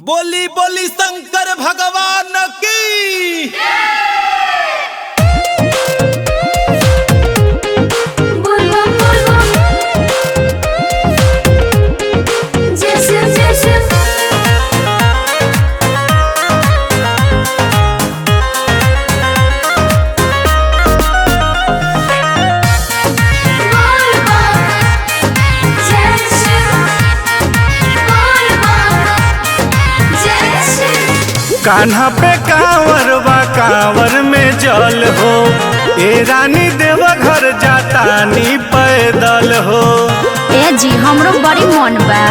बोली बोली शंकर भगवान की Bulbul bulbul Cesur cesur Bulbul Cesur Bulbul Cesur Kanha पे कांवर बा कांवर में जल हो ए रानी देव घर जातानी पैदल हो ए जी हमरो बड़ी मन बा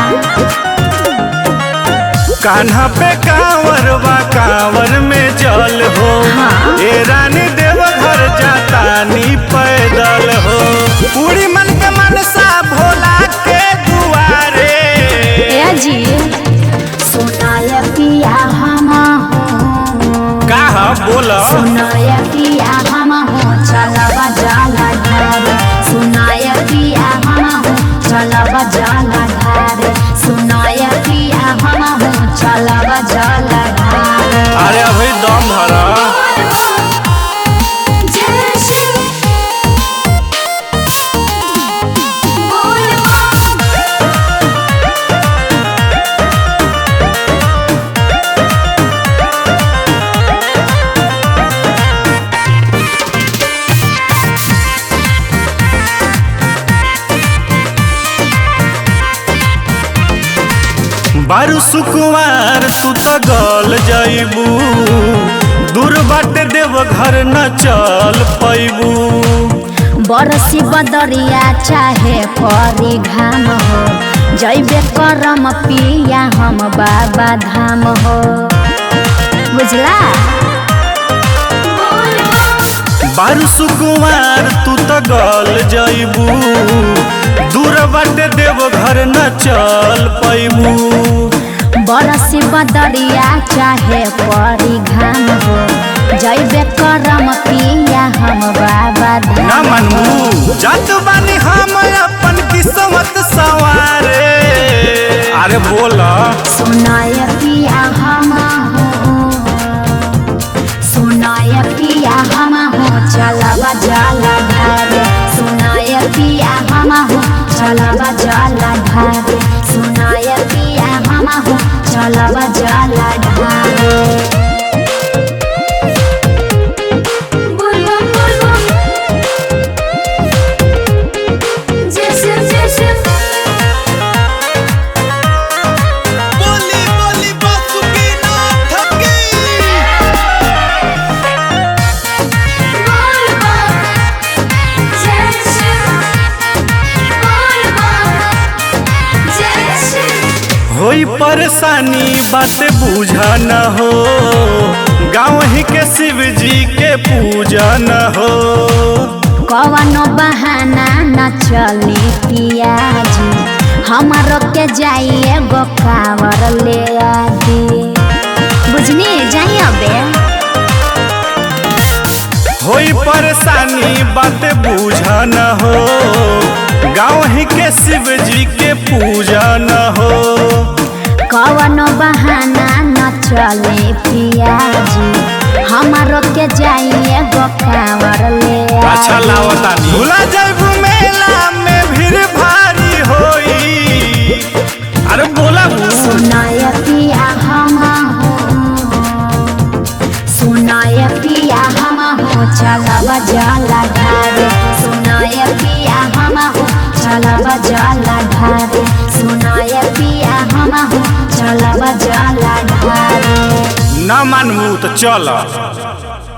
कान्हा पे कांवर बा कांवर में जल हो हाँ। ए रानी देव घर जातानी पैदल हो पूरी मन के मनसा भोला के दुआरे ए जी सुनाय पिया हम का बोला सुनाय पिया हम हो चलबा जाला घर सुनाय पिया हम हो चलबा जाला घर सुनाय पिया हम हो चलबा जाला घर अरे अभी दम भरा Cesur Bulbul बारू सुकुवार तू तो गल जाइबू दूर बाटे देव घर न चल पैबू बरसी बदरिया चाहे परी घाम हो जैबे करम पिया हम बाबा धाम हो बुझला बारू सुकुवार तू तो गल जाइबू दूर बाटे देव घर न चल पैबू बरसी बदरिया चाहे परी घाम हो जैबे करम पिया हम बाबा न धाम मनमू जात बानी हम अपन किस्मत सवारे अरे बोला सुनाय पिया हम हो सुनाय पिया हम हो चलबा जाला घरे सुनाय पिया हम हो चलबा जाला घरे सुनाय पिया हम हो चलबा जाला घरे Bulbul bulbul Cesur cesur बोली बोली बासुकी नाथ की Bulbul Cesur Bulbul Cesur होई परेशानी बात बूझा न हो गाँव ही के शिव जी के पूजा न हो कवनो बहाना न चली पियाजी हमारो के जाइए गो कावर ले आदि बुझनी जाइए अबे होई परेशानी बात बूझा न हो गाँव ही के शिव जी के पूजा न हो कवनो बहाना न चले पियाजी हमारो के जाइए गो कावर ले अच्छा आदि। लावतानी भूला जाइबू मेला में भीड़ भारी होई अरे बोला बू। सुनाय पिया हम हो सुनाय पिया हम हो चलबा जाला घरे सुनाय पिया हम हो चलबा जाला घरे सुनाय पिया हम हो चलबा जाला घरे न मानबू तो चल